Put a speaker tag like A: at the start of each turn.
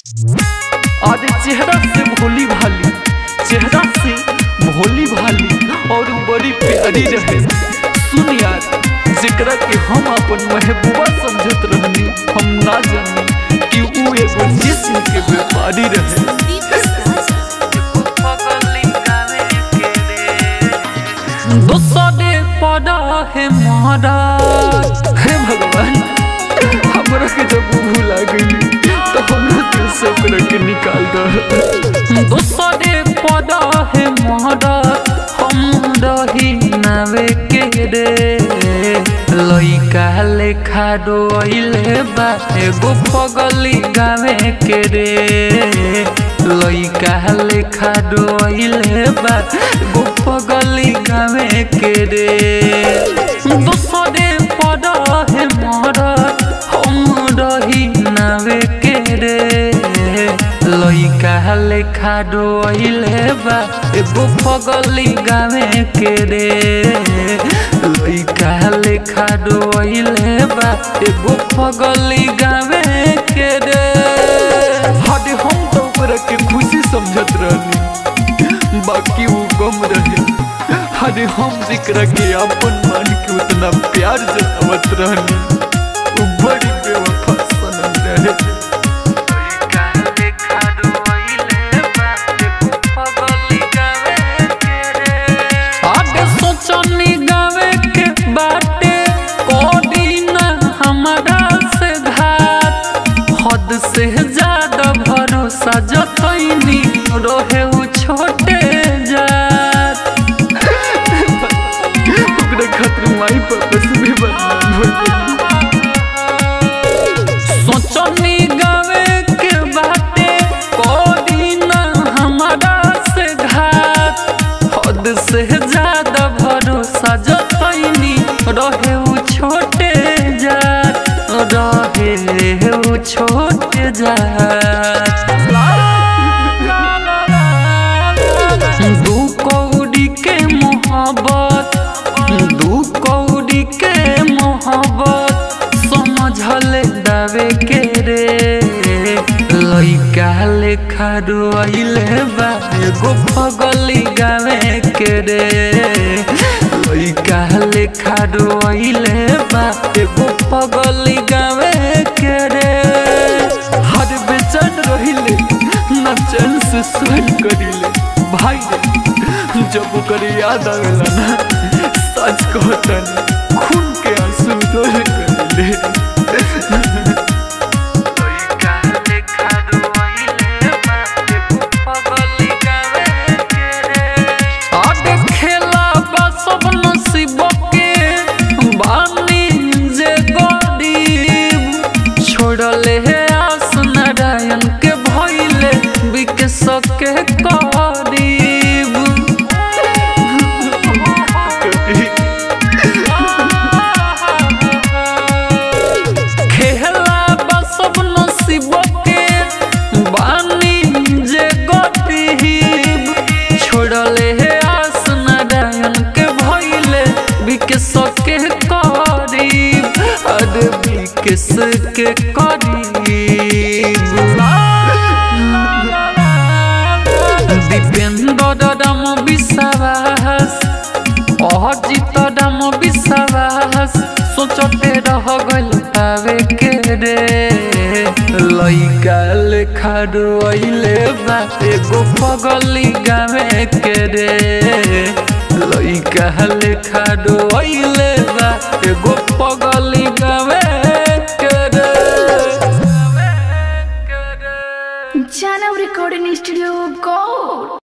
A: आज चेहरा से भोली भाली चेहरा से भोली भाली और बड़ी प्यारी रहे सुन यार जेकरा के हम अपन महबूबा समझत रहनी हम ना जानी कि ऊ एगो जिस्म के व्यापारी रहे दोसरे पड़ा है महाराज हे भगवान हमरा के जब ऊ भूला गई तो हमरा दिल से ओकरा के निकाल दो दोसरे पड़ा है महाराज हम रही नावे के रे लइका लेखा रोइले बा एगो पगली गावे के रे लइका लेखा रोइले बा एगो पगली गावे के रे दोसरे पड़ा है मरद हम रही नावे के रे लइका लेखा रोइले बा एगो पगली गावे के रे लइका लेखा रोइले बा एगो पगली गावे के रे हद हम तो ओकरा के खुशी समझत रहनी बाकी वो गम रहे हद हम जिकरा के अपन मान के उतना प्यार जतावत रहनी वो बड़ी बेवफा सनम रहे आगे सोचनी गावे के बाटे कोडी ना हमारा से घात हद से ज्यादा भरोसा जतैनी रहे उ छोटे जात ओकरा खातिर माई पापा से भी बदनाम हो सोचनी गावे के बाटे कोडी ना हमारा से घात हद से ज्यादा भरोसा जतैनी रहे उ छोटे जात रहे उ छोटे जात दू कौड़ी के मोहब्बत दू कौड़ी के मोहब्बत समझल दावे के रे लइका लेखा रोइले बा एगो पगली गावे के रे लइका लेखा रोइले बा एगो पगली गावे के रे हर बेचैन रहिले ना चैन से सुन करिले भाई रे जब ओकर याद आवेला ना सच कहतन खून के आंसू रोल करिले आगे खेला बा सब नसीब के बानी जे गरीब छोड़ले है आस नारायण के भइले बिके सके करीब खेला बा सब नसीब के बानी जे गरीब छोड़ले है आस नारायण के भइले बिकेस के करीब अरे बिकेस के करीब दीपेंद्र राम विश्वास अजित राम विश्वास सोचते रह गइल पावे के रे लइका लेखा रोइले बा एगो पगली गावे के रे लइका लेखा रोइले बा एगो पगली गावे के रे
B: Jana Recording Studio Gold.